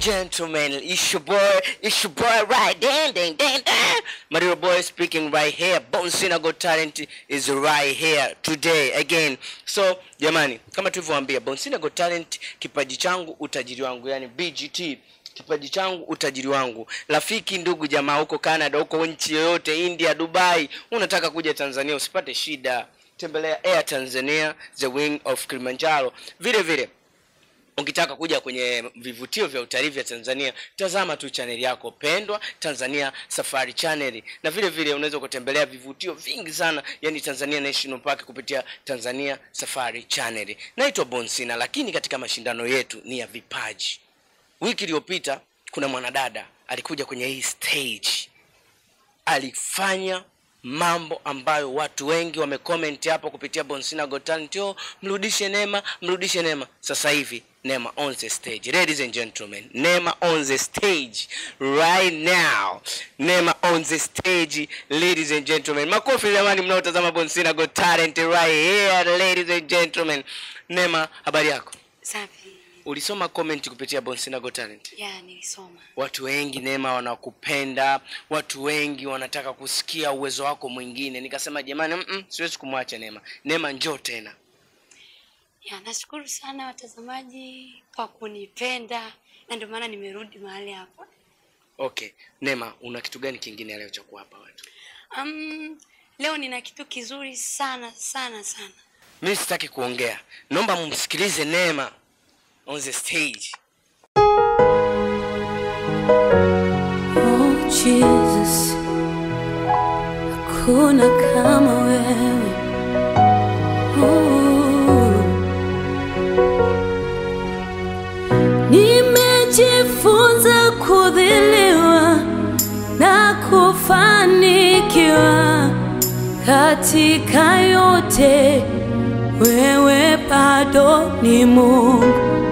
gentlemen, it's your boy, it's your boy right ding ding ding ding. My little boy speaking right here. Bone Synagogue Talent is right here today again. So jamani, kama tulivyowaambia, Bone Synagogue Talent, kipaji changu utajiri wangu, yani BGT kipaji changu utajiri wangu. Rafiki, ndugu, jamaa huko Canada, huko nchi yoyote, India, Dubai, unataka kuja Tanzania, usipate shida, tembelea Air Tanzania, the wing of Kilimanjaro. Vile vile ukitaka kuja kwenye vivutio vya utalii vya Tanzania, tazama tu chaneli yako pendwa Tanzania Safari Channel, na vile vile unaweza kutembelea vivutio vingi sana, yani Tanzania National Park kupitia Tanzania Safari Channel. Naitwa Bonsina, lakini katika mashindano yetu ni ya vipaji. Wiki iliyopita kuna mwanadada alikuja kwenye hii stage, alifanya mambo ambayo watu wengi wamecomment hapo kupitia Bonsina Got Talent, oh, mrudishe Neema, mrudishe Neema. Sasa hivi Neema on the stage, ladies and gentlemen, Neema on the stage right now, Neema on the stage, ladies and gentlemen. Makofi jamani, mnaotazama Bonsina Got Talent right here, ladies and gentlemen. Neema, habari yako? Safi. Ulisoma comment kupitia Bonsina Got Talent? Ya, nilisoma. Watu wengi Neema wanakupenda, watu wengi wanataka kusikia uwezo wako mwingine. Nikasema jamani, mm -mm, siwezi kumwacha Neema. Neema njoo tena. Ya, nashukuru sana watazamaji kwa kunipenda na ndio maana nimerudi mahali hapa. Okay, Neema, una kitu gani kingine leo cha kuwapa watu? Um, leo nina kitu kizuri sana sana sana. Mimi sitaki kuongea, naomba mumsikilize Neema on the stage. Oh Jesus, hakuna kama wewe. Oh. Nimejifunza kudhiliwa na kufanikiwa katika yote, wewe bado ni Mungu.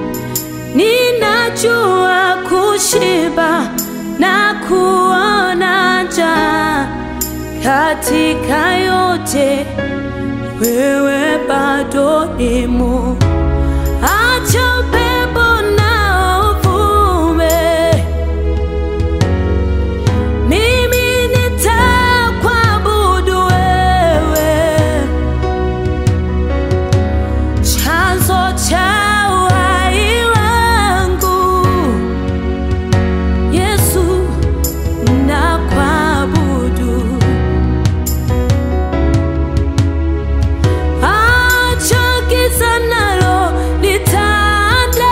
Ninajua kushiba na kuona njaa katika yote, wewe bado ni Mungu. Acha upepo na uvume, mimi nitakuabudu wewe chanzo cha uhai wangu Yesu, nakuabudu. Acha giza nalo litande,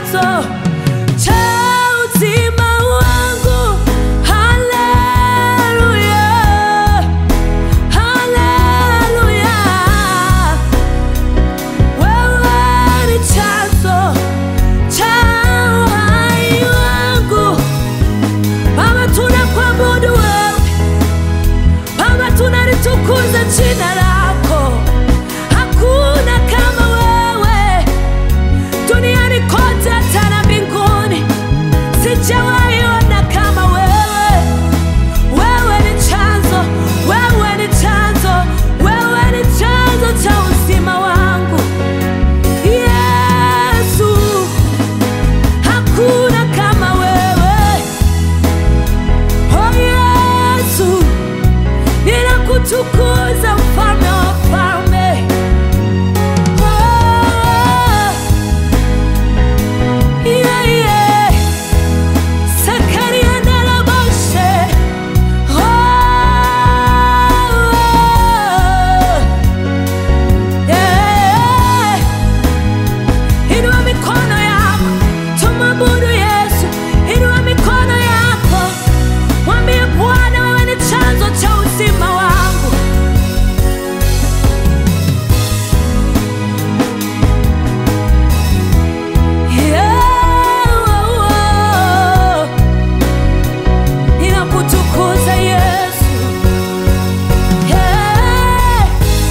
chanzo cha uzima wangu. Haleluya, haleluya. Wewe ni chanzo cha uhai wangu. Baba, tunakuabudu wewe, Baba, tunalitukuza jina lako. Hakuna kama wewe duniani kote, hata na mbinguni, sijawahi ona kama wewe. Wewe ni chanzo, wewe ni chanzo, wewe ni chanzo cha uzima wangu. Yesu, hakuna kama wewe. Oh Yesu, ninakutukuza mfalme wa wafalme. Oh, yeah, yeah. Sakaria Naraboshe. Oh, yeah. Inua mikono yako, tumwabudu Yesu. Inua mikono yako, mwambie Bwana, wewe ni chanzo cha uzima wangu. Yeah, oh, oh. Ninakutukuza Yesu. Yeah.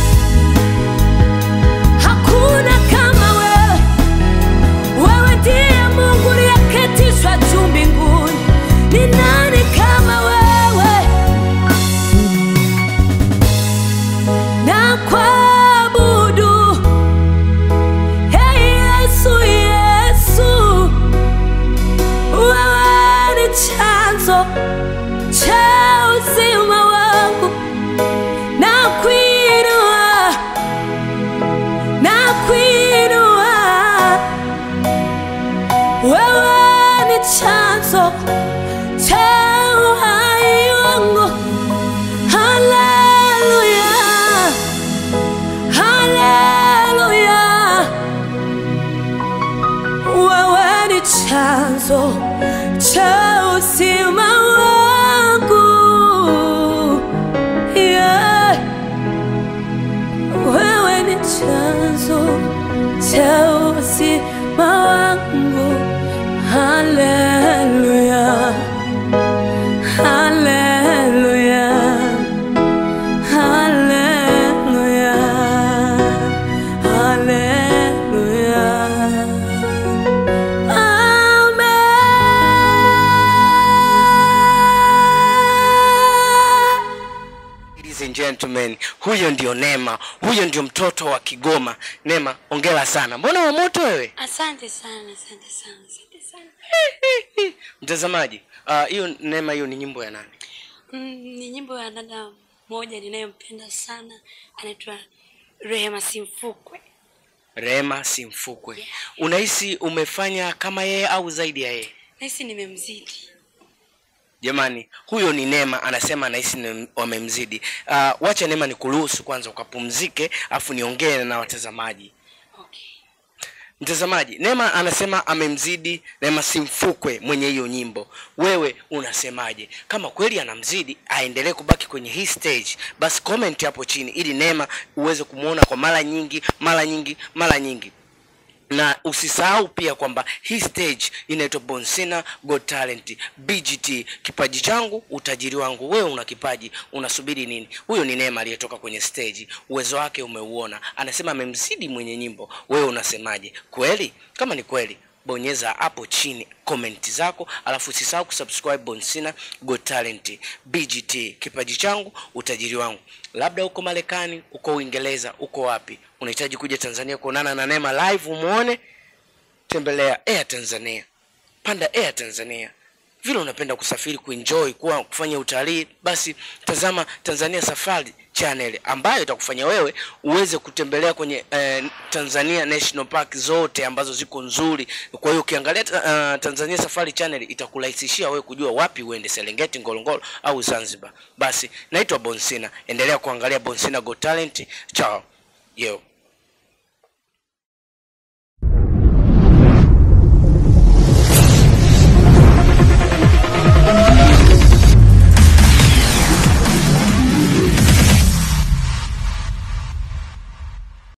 Hakuna kama wewe. Wewe ndiye Mungu uliyeketishwa juu mbinguni. Ni nani kama wewe? Na kuabudu. Hey Yesu, Yesu. Wewe ni chanzo cha uzima wangu. Na kuinua na kuinua. Wewe ni chanzo cha uhai wangu. Haleluya, haleluya. Wewe ni chanzo cha uzima wangu. Yeah. Wewe ni chanzo cha uzima wangu. Haleluya, haleluya, haleluya, haleluya. Amen. Ladies and gentlemen, huyo ndio Neema, huyo ndio mtoto wa Kigoma. Neema, ongera sana. Mbona wa moto wewe? Asante sana, asante sana, asante sana. Mtazamaji, ah, hiyo Neema, hiyo ni nyimbo ya nani? Mm, ni nyimbo ya dada mmoja ninayompenda sana, anaitwa Rehema Simfukwe. Rehema Simfukwe. Unahisi umefanya kama yeye au zaidi ya yeye? Nahisi nimemzidi. Jamani, huyo ni Neema, anasema anahisi ni- wamemzidi. Uh, wacha Neema nikuruhusu kwanza ukapumzike, afu niongee na watazamaji. Okay. Mtazamaji, Neema anasema amemzidi Neema Simfukwe mwenye hiyo nyimbo. Wewe unasemaje? Kama kweli anamzidi, aendelee kubaki kwenye hii stage, basi comment hapo chini ili Neema uweze kumwona kwa mara nyingi, mara nyingi, mara nyingi na usisahau pia kwamba hii stage inaitwa Bonsina Got Talent BGT, kipaji changu utajiri wangu. Wewe una kipaji, unasubiri nini? Huyo ni Neema aliyetoka kwenye stage, uwezo wake umeuona, anasema amemzidi mwenye nyimbo. Wewe unasemaje? Kweli? Kama ni kweli bonyeza hapo chini comment zako, alafu usisahau kusubscribe Bonsina Got Talent BGT, kipaji changu utajiri wangu. Labda uko Marekani, uko Uingereza, uko wapi, unahitaji kuja Tanzania kuonana na Neema live umuone, tembelea Air Tanzania, panda Air Tanzania. Vile unapenda kusafiri, kuenjoy, kuwa kufanya utalii, basi tazama Tanzania Safari channel ambayo itakufanya wewe uweze kutembelea kwenye eh, Tanzania National Park zote ambazo ziko nzuri. Kwa hiyo ukiangalia uh, Tanzania Safari channel itakurahisishia wewe kujua wapi uende, Serengeti, Ngorongoro au Zanzibar. Basi naitwa Bonsina, endelea kuangalia Bonsina Got Talent. Chao. Yo.